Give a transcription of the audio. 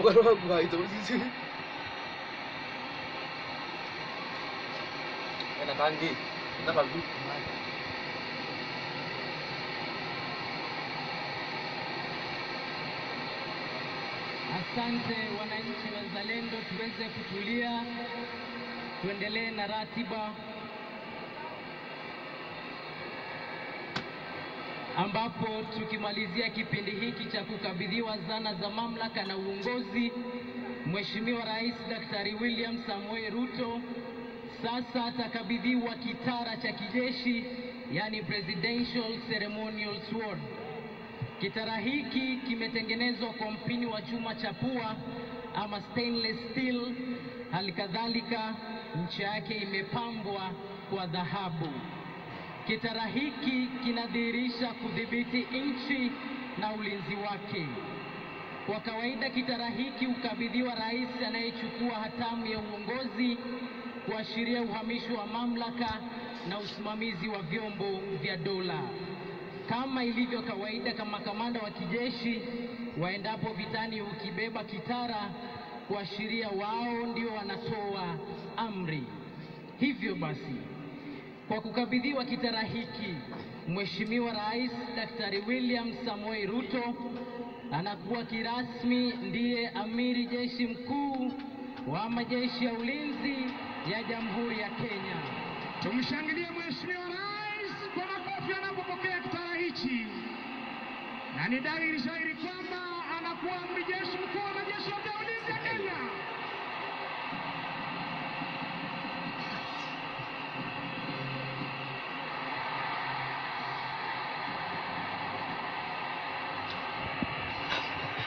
mkono wangu haito sisi. Ena kangi. Na bagu. Asante wananchi wazalendo, tuweze kutulia, tuendelee na ratiba ambapo tukimalizia kipindi hiki cha kukabidhiwa zana za mamlaka na uongozi, Mheshimiwa Rais Daktari William Samoei Ruto sasa atakabidhiwa kitara cha kijeshi, yani Presidential Ceremonial Sword. Kitara hiki kimetengenezwa kwa mpini wa chuma cha pua ama stainless steel. Hali kadhalika ncha yake imepambwa kwa dhahabu. Kitara hiki kinadhihirisha kudhibiti nchi na ulinzi wake. Kwa kawaida kitara hiki hukabidhiwa rais anayechukua hatamu ya uongozi kuashiria uhamisho wa mamlaka na usimamizi wa vyombo vya dola. Kama ilivyo kawaida, kama kamanda wa kijeshi waendapo vitani hukibeba kitara kuashiria wao ndio wanatoa amri. Hivyo basi, kwa kukabidhiwa kitara hiki, Mheshimiwa Rais Daktari William Samoei Ruto anakuwa kirasmi ndiye amiri jeshi mkuu wa majeshi ya ulinzi ya Jamhuri ya Kenya. Tumshangilie Mheshimiwa Rais kwa makofi anapopokea kitara hichi, na ni dhahiri shahiri kwamba anakuwa amri jeshi